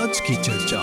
आज की चर्चा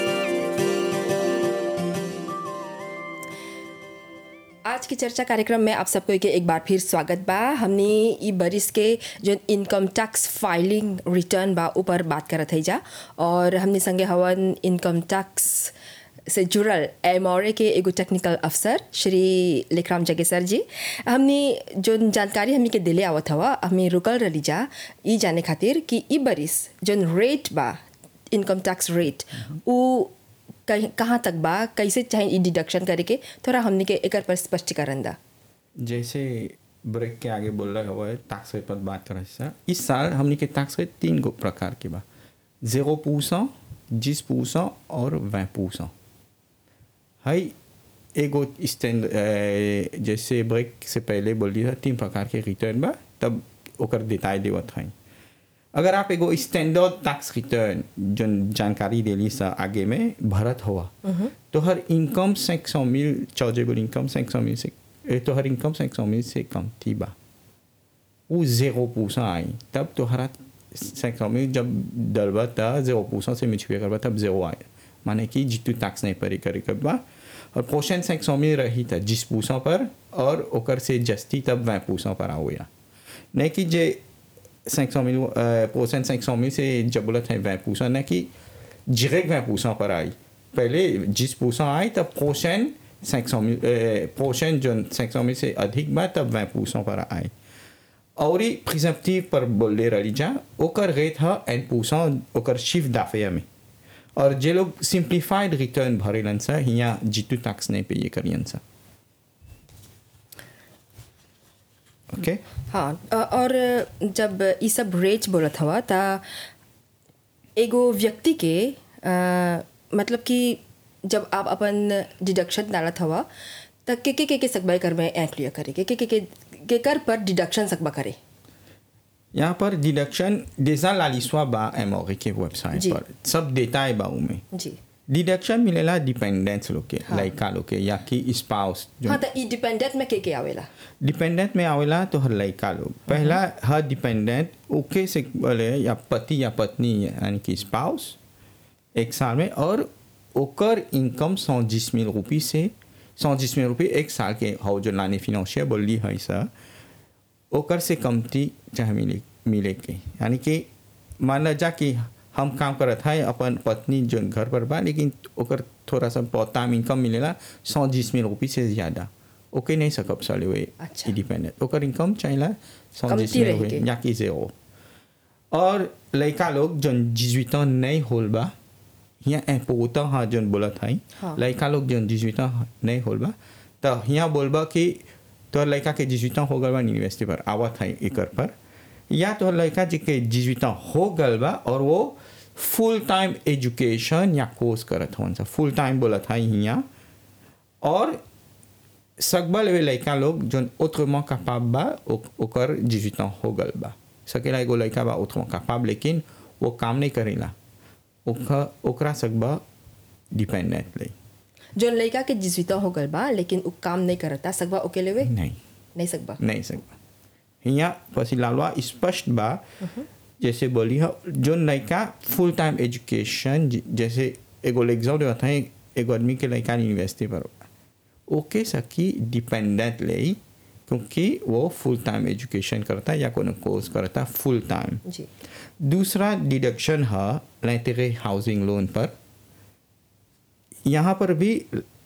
आज की चर्चा कार्यक्रम में आप सबको के एक बार फिर स्वागत बा हमने ई बरिस के जो इनकम टैक्स फाइलिंग रिटर्न बा ऊपर बात करत है जा और हमने संगे हवन इनकम टैक्स से जुड़ल एमओरे के एगो टेक्निकल अफसर श्री लेखराम जगेसर जी हमने जो जानकारी हमने के दिले आवत हवा हमें रुकल रही जा ई जाने खातिर कि ई बरिस जो रेट बा इनकम टैक्स रेट उ कहीं कहाँ तक बा कैसे चाहे ई डिडक्शन करे के थोड़ा हमने के एकर पर स्पष्टीकरण दा जैसे ब्रेक के आगे बोल रहा हुआ है टैक्स रेट पर बात कर रहे हैं इस साल हमने के टैक्स रेट तीन गो प्रकार के बा जीरो परसेंट जिस परसेंट और वह परसेंट हाई एगो स्टैंड जैसे ब्रेक से पहले बोल दिया तीन प्रकार के रिटर्न बा तब ओकर देताई देवत है अगर आप एगो स्टैंडर्ड टैक्स रिटर्न जो जानकारी देली सा आगे में भरत हुआ तो हर इनकम cinq सौ मिल चार्जेबल इनकम cinq सौ मिल से ए, तो हर इनकम cinq सौ मिल से कम थी बा वो जीरो परसेंट आई तब तो हरा cinq सौ मिल जब डलबा था जीरो परसेंट से मिचुए करबा तब जीरो आए माने कि जितू टैक्स नहीं परी करे करबा और पोषण cinq सौ मिल रही था जिस परसेंट पर और ओकर से जस्ती तब वह परसेंट पर आओया नहीं कि जे 500 000 परसेंट 500 000 से जब बोला था 20 परसेंट ना कि डायरेक्ट 20 परसेंट पर आई पहले जिस परसेंट आई तब पोषण 500 000 पोषण जो 500 000 से अधिक बा तब 20 परसेंट पर आई और ही प्रिजम्पटिव पर बोले रही जा ओकर रेट है एन परसेंट ओकर शिफ्ट दाफे में और जे लोग सिंप्लीफाइड रिटर्न भरेलन सा यहाँ जितू टैक्स नहीं पे करियन सा ओके हाँ अ- और जब ई सब रेट बोलत हवा त एगो व्यक्ति के अ, मतलब कि जब आप अपन डिडक्शन डालत हवा त के के के के सकबा कर में ऐप लिया करे के के के के के कर पर डिडक्शन सकबा करे यहाँ पर डिडक्शन डेजा लालिसवा बा एमओरी के जी। वेबसाइट पर सब देता है बाऊ में जी डिडक्शन मिलेला डिपेंडेंस लोग के लड़का लोग के या कि स्पाउस जो हाँ त ई डिपेंडेंट में के के आवेला डिपेंडेंट में आवेला तो हर लड़का लोग पहला हर डिपेंडेंट ओके से बोले या पति या पत्नी यानी कि स्पाउस एक साल में और ओकर इनकम सौ जिस मिल रुपये से सौ जिस मिल रुपये एक साल के हो जो लाने फिनंशियल बोली है सर ओकर से कमती चाहे मिले मिले के यानी कि मान ला जा कि हम काम करत है अपन पत्नी जो घर पर बा लेकिन ओकर थोड़ा सा पौताम इनकम मिलेला सौ जिस मिल रुपये से ज़्यादा ओके नहीं सकब साले हुए अच्छा। इंडिपेंडेंट ओकर इनकम चाहिए सौ कमती जिस मिल रही हुए के। या कि जेरो और लड़का लोग जो जिजुता नहीं होल बा यहाँ ए पोता हाँ जोन बोलत है हाँ। लड़का लोग जो जिजुता नहीं होल बा तो यहाँ बोलबा कि तोहर लड़का के जिजुता हो गल बा यूनिवर्सिटी पर आवत है एकर पर या तोहर लड़का जी के जिजुता हो गल बा और वो फुल टाइम एजुकेशन या कोर्स करत हवन सा फुल टाइम बोलत है यहाँ और सकबा लेवे लड़का लोग जोन autrement capable बा ओ- ओकर 18 ans हो गल बा सकेला एगो लड़का बा autrement capable लेकिन वो काम नहीं करेला ओका ओकरा सकबा डिपेंडेंट ले जो लड़का के जिसविता हो गल बा लेकिन उ काम नहीं करता सकबा ओके लेवे नहीं नहीं सकबा नहीं सकबा यहाँ पसी लालवा स्पष्ट बा जैसे बोली है जो लड़का फुल टाइम एजुकेशन जैसे एगो एग्जाम देता है एगो आदमी के लड़का यूनिवर्सिटी पर बा। ओके सकी डिपेंडेंट ले क्योंकि वो फुल टाइम एजुकेशन करता है या कोनो कोर्स करता फुल टाइम जी दूसरा डिडक्शन है लेटेरे हाउसिंग लोन पर यहाँ पर भी